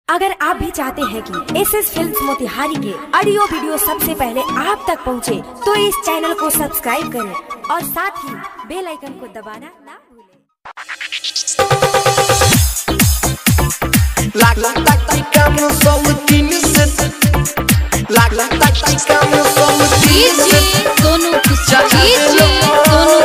अगर आप भी चाहते हैं कि एस एस फिल्म मोतिहारी के ऑडियो वीडियो सबसे पहले आप तक पहुंचे, तो इस चैनल को सब्सक्राइब करें और साथ ही बेल आइकन को दबाना ना भूलें Like like like like I'm a soul with innocent. Like like like like I'm a soul with DJ innocent. Sonu Cha Kushwaha cha DJ Sonu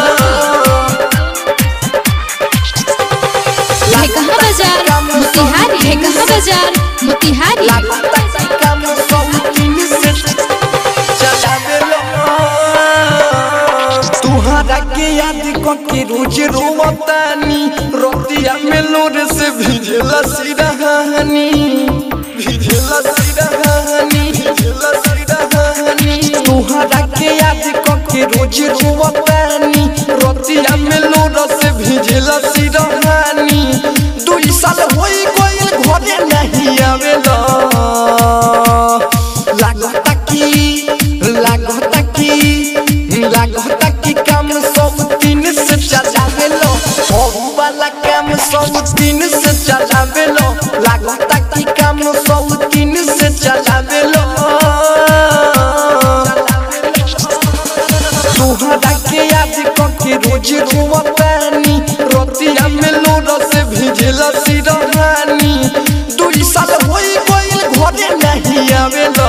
Kushwaha है कहाँ बाजार मोतिहारी है कहाँ बाजार Motihari Like like like like I'm a soul with innocent. Cha cha तुहरा के याद के रोज रोवतानी रोतिया में लोर से भिजला सिरहानी भिजला सिरहानी भिजला सिरहानी तुहरा के याद के रोज रोवतानी रोतिया में लोर से भिजला सिरहानी दुई साल होई गइल घरे नहीं आवेला लागता की लागता की लागता की काम सब दिन से चलावेलो हो वाला काम सब दिन से चलावेलो लागता की काम सब दिन से चलावेलो तुहरा के याद करके रोज रोवतानी रोतिया में लोर से भिजला सिरहानी दुई साल होई गइल घरे नहीं आवेला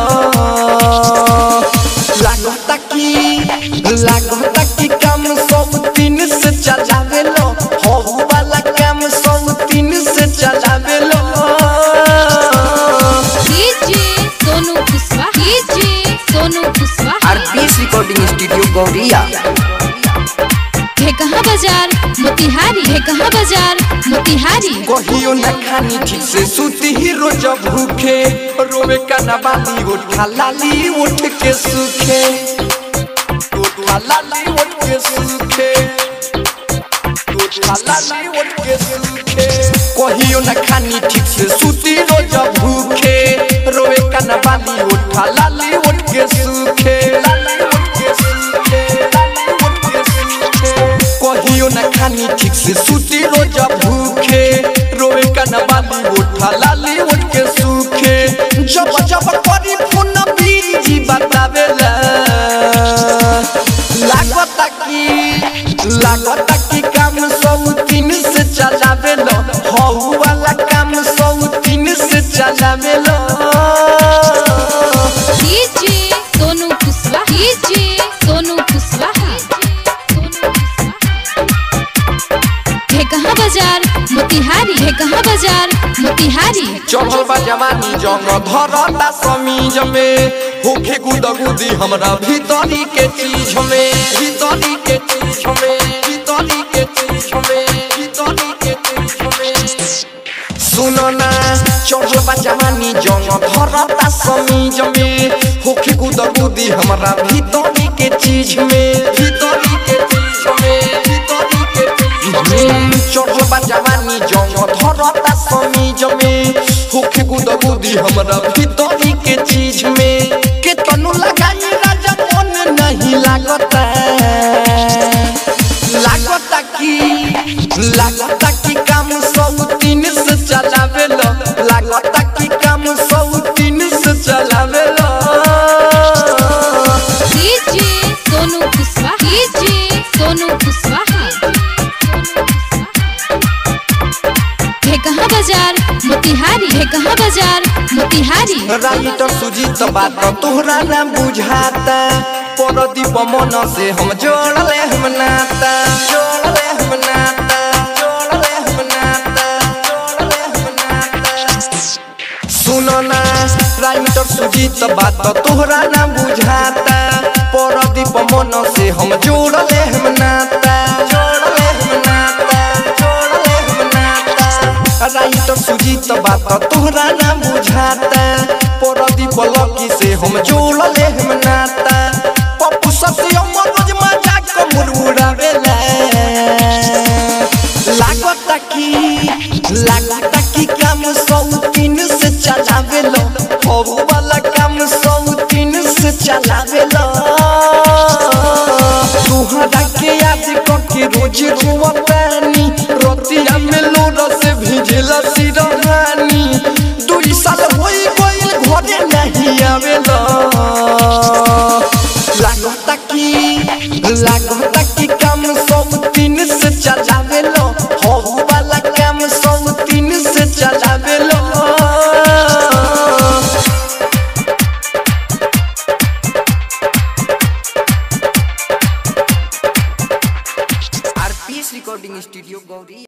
लागता की लागता की काम सब दिन से चलावेलो हो वाला काम सब दिन से चलावेलो DJ Sonu Kushwaha DJ Sonu Kushwaha RPS recording studio Gauriya है कहाँ बाजार मोतिहारी है कहाँ बाजार मोतिहारी कहियो न खानी ठीक से सूती ही रोज भूखे रोवे का न बाली उठा लाली उठ के सूखे उठा लाली उठ के सूखे उठा लाली उठ के सूखे कहियो न खानी ठीक से सूती रोज भूखे रोवे का न बाली उठा लाली उठ के सूखे लाली उठ के सूखे लाली उठ के सूखे कहियो न खानी ठीक से सूती रोज भूखे रोए का न बाली उठा लाली उठ के सूखे जब जब करी फोन बीजी बतावेला लागता की लागता की काम सब दिन से चलावेला हौ वाला काम सब दिन से चलावेला डीजे सोनू कुशवाहा डीजे सोनू कुशवाहा है कहाँ बाजार मोतिहारी है कहाँ बाजार मोतिहारी चढ़ल बा जवानी जंग धरता समीज में होखे गुदगुदी हमरा भीतरी के चीज में भीतरी के चीज में भीतरी के चीज में भीतरी के चीज में सुनो ना चढ़ल बा जवानी जंग धरता समीज में होखे गुदगुदी हमरा भीतरी के चीज में भीतरी के चीज में भीतरी के चीज में चढ़ल बा जवानी जंग धरता समीज में होखे गुदगुदी हमरा भीतरी के चीज में के तनु लगाई राजा मन नहीं लागता लागता की लागता की काम सब दिन से चलावेला लागता की काम सब दिन से चलावेला डीजे सोनू कुशवाहा डीजे सोनू कुशवाहा है कहाँ बाजार मोतिहारी है कहाँ बाजार मोतिहारी राइटर सुजीत बात तोहरा ना बुझाता परदीप मन से हम जोड़ले हम नाता जोड़ले हम नाता जोड़ले हम नाता जोड़ले हम नाता सुनो ना राइटर सुजीत बात तोहरा ना बुझाता परदीप मन से हम जोड़ले हम नाता जोड़ले हम नाता जोड़ले हम नाता राइटर सुजीत बात तोहरा ना बुझाता परदीप लकी से हम जोड़ले हम नाता पप्पू ससी मनोज मजाक मुरमुरावेला लागता की लागता की काम सब दिन से चलावेलो हो वाला काम सब दिन से चलावेलो तुहरा के याद करके रोज रोवतानी रोतिया में लोर से भिजला सिरहानी की लागता की काम सब तीन से चलावे लो हो वाला काम सब तीन से चलावे लो आरपीएस रिकॉर्डिंग स्टूडियो गौरी